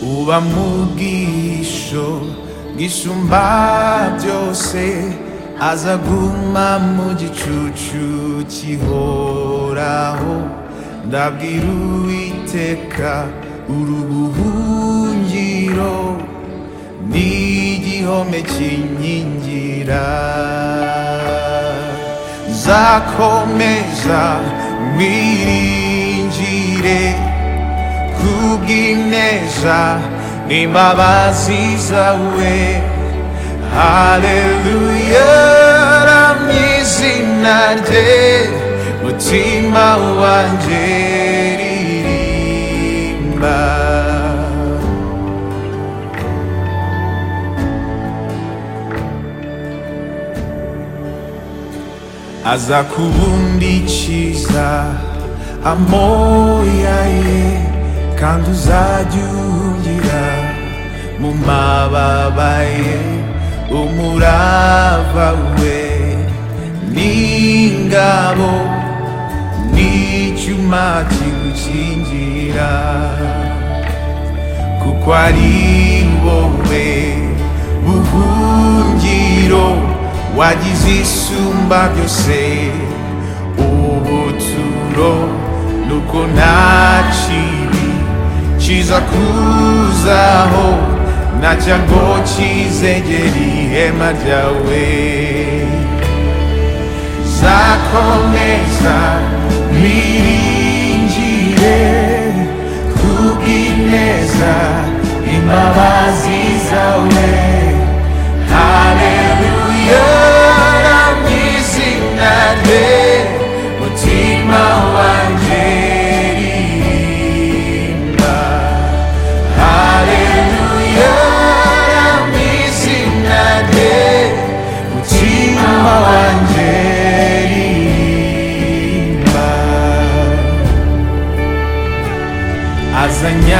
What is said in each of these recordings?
kuba mugisho gisumba byose azaguma mu gicucu kihoraho ndabwira uwiteka urubuhungiro n'igihome kinkingira zakomeza mwiringire kubw'ineza n'imbabazi zawe haleluya ramye izina rye mutima wanjye ririmba aza kubundikiza amoya ye kandi uzajya ugira mu mababa ye umurava we n'ingabo n'icyuma kigukingira kuko ari wowe buhungiro wagize isumba byose ubuturo nuko nta kibi kiza kuzaho nacya ngo kizegere ihema ryawe zakomeza biringire kubw'ineza imbabazi zawe haleluya ramwizina rye mutima wanjye ririmba haleluya ramwizina rye mutima wanjye ririmba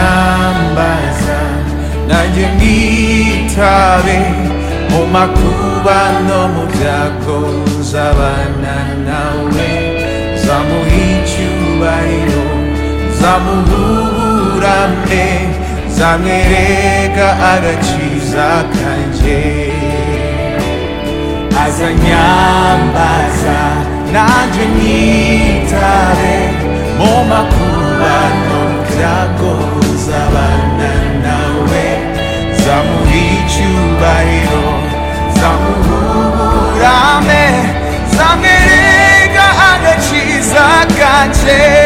azanyambaza nanjye nitabe mu makuba no mu byago nzabana nawe nzamuha icyubahiro nzamuburane nzamwereka agakiza kanjye azanyambaza nanjye nitabe mu makuba no mu byago zabana nawe zamuha icyubahiro zamuburame zamwereka agakiza kanje